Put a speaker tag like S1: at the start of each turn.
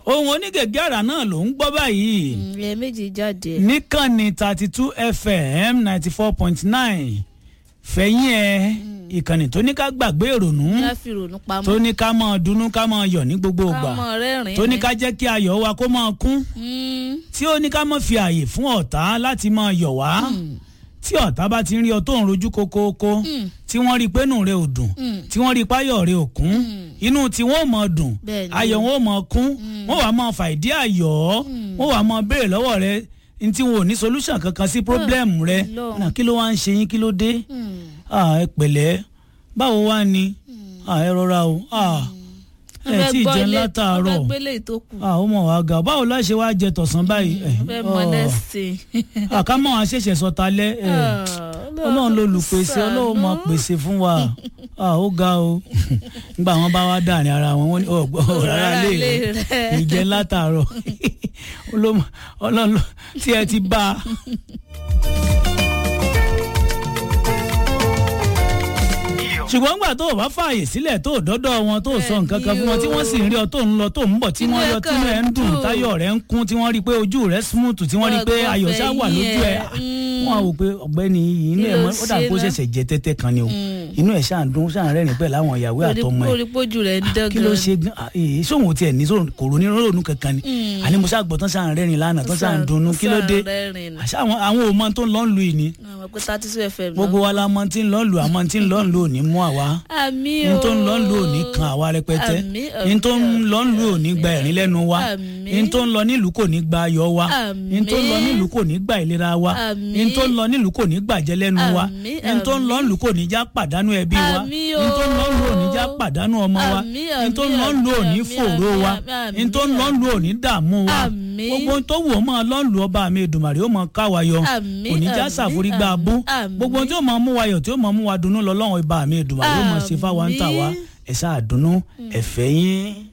S1: ohun onígègé àrà náà ló ń gbọ́ báyìí
S2: ilẹ̀ méjì jáde.
S1: níkànnì thirty two fm ninety four point nine fẹ̀yìn ẹ̀ ìkànnì tó ní ká gbàgbé ìrònú
S2: ká fi rònú pamọ́.
S1: tó ní ká máa dunnú ká máa yọ̀ ní gbogbo ìgbà
S2: kámọ rẹ́rìn-ín.
S1: tó ní ká jẹ́ kí ayọ̀ wa kó máa kún
S2: Mm,
S1: tí ó ní ká má fi àyè fún ọ̀tá láti máa yọ̀ wá tí ọ̀tá bá ti ń rí ọ tó ń rojú kókóókó tí wọ́n rí i pé inú rẹ ò dùn tí wọ́n rí i páyọ̀ rẹ ò kún inú tí wọ́n ò mọ̀ dùn
S2: Bẹ́ẹ̀ni.
S1: ayọ̀ wọn ò mọ̀ kún wọ́n wàá máa fà ìdí ayọ̀ ọ́ wọ́n wàá máa béèrè lọ́wọ́ rẹ n tí wọn ò ní solution kankan sí problem rẹ
S2: Ọlọ́run.
S1: Náà, kí ló wá ń ṣe yín kí ló dé Ah, ẹ pẹ̀lẹ́ báwo wá ni Ah, ẹ rọra o Ah,
S2: wọ́n
S1: ẹ
S2: fẹ́
S1: tí ì
S2: gbọ́
S1: jẹun
S2: ilé- wọ́n
S1: látàárọ̀
S2: fẹ́ gbélé ìtókù.
S1: Ah, ó mọ̀ wá ga báwo la ṣe wá jẹ tọ̀sán báyìí Eh,
S2: wọ́n fẹ́
S1: oh.
S2: mọ lẹ́sìn.
S1: àkámọ́ àwọn àṣẹ̀ṣẹ̀ sọ talẹ́ ẹ̀ ọlọ́run ló lùpèsè ọlọ́run máa pèsè fún wa Ah, ó ga o nígbà wọn bá wá dàrin ara wọn wọn ní ọgbọ rárá lè rẹ ìjẹ látàárọ̀ Olómọ- ọlọ́run ló- tí ẹ ti bá a. ṣùgbọ́n nígbà tó o bá fààyè sílẹ̀ tó o dọ́dọ̀ wọn tó o sọ nǹkan kan fún wọn tí wọ́n sì ń rí ọ tó ń lọ tó ń bọ̀ tí
S2: Inú
S1: wọ́n
S2: ẹ̀
S1: yọ tínú ẹ̀ ń
S2: kàn
S1: dùn
S2: dùn.
S1: táyọ̀ rẹ̀ ń kún tí wọ́n rí i pé ojú rẹ̀ smooth tí wọ́n rí i pé
S2: Ọgbọ́n
S1: ayọ̀ ṣá wà
S2: fẹ̀yìn
S1: lójú ẹ̀
S2: ẹ̀. Mm.
S1: wọ́n á wò pé ọ̀gbẹ́ni yìí inú
S2: Kí
S1: ẹ̀
S2: ló
S1: mọ́ ó dà
S2: ṣe
S1: kó
S2: náà?
S1: ṣẹ̀ṣẹ̀ jẹ tẹ́tẹ́ kan ni o inú ẹ̀ ṣáà ń dún ṣáà ń rẹ́rìn pẹ̀lú àwọn ìyàwó àtọmọ ẹ̀
S2: orí pójú rẹ̀ ń dán
S1: kí ló ṣe gan ah, èyí sóhun tiẹ̀ ní sóhun kò ronú ronú kankan ni àní mo ṣáà gbọ́ tán ṣáà ń rẹ́rìn lánàá tán ṣáà ń dunnú kí ló dé àṣà àwọn àwọn ò mọ tó ń lọ ń lu ìní
S2: àwọn pé thirty two fm
S1: gbogbo wa la mọ tí ń lọ ń lu àmọ́ tí ń lọ ń lu òní mú àwa
S2: àmì
S1: ní
S2: o
S1: tó ń lọ ń lu òní kan àwa rẹpẹtẹ
S2: Àmín,
S1: ní tó ń
S2: àmín,
S1: lọ ń lu òní gba ẹ̀rín lẹ́nu wa
S2: Àmín.
S1: ní tó ń lọ nílùú kò ní gba ayọ̀ wa
S2: Àmín.
S1: ní tó ń lọ nílùú kò ní gba ìlera wa
S2: Àmín.
S1: ní tó ń lọ nílùú kò ní gbàjẹ́ lẹ́nu wa
S2: Àmín,
S1: ní tó ń lọ nílùú kò ní já pàdánù ẹbí wa
S2: Àmín
S1: ní tó ń lọ nílùú òní já
S2: o.
S1: pàdánù ọmọ wa
S2: Àmín,
S1: ní tó ń lọ nílùú òní
S2: àmín,
S1: fòró wa
S2: àmín,
S1: ní tó ń lọ
S2: àmín.
S1: nílùú òní dààmú wa
S2: Àmín.
S1: gbogbo ohun tó wù ọ́ máa lọ nílùú ọba mi Èdùmàrè ó máa ká wa yọ
S2: Àmín,
S1: kò ní já
S2: àmín,
S1: ṣàforígbà abú
S2: àmín.
S1: gbogbo ohun tí ó máa mú wa yọ̀ tí ó máa mú wa dunnú lọ lọ́wọ́ ibà mi Èdùmàrè ó máa ṣe fáwa ń tà wá
S2: Àmín.
S1: ẹ̀ sáà dunnú ẹ̀fẹ̀ yín.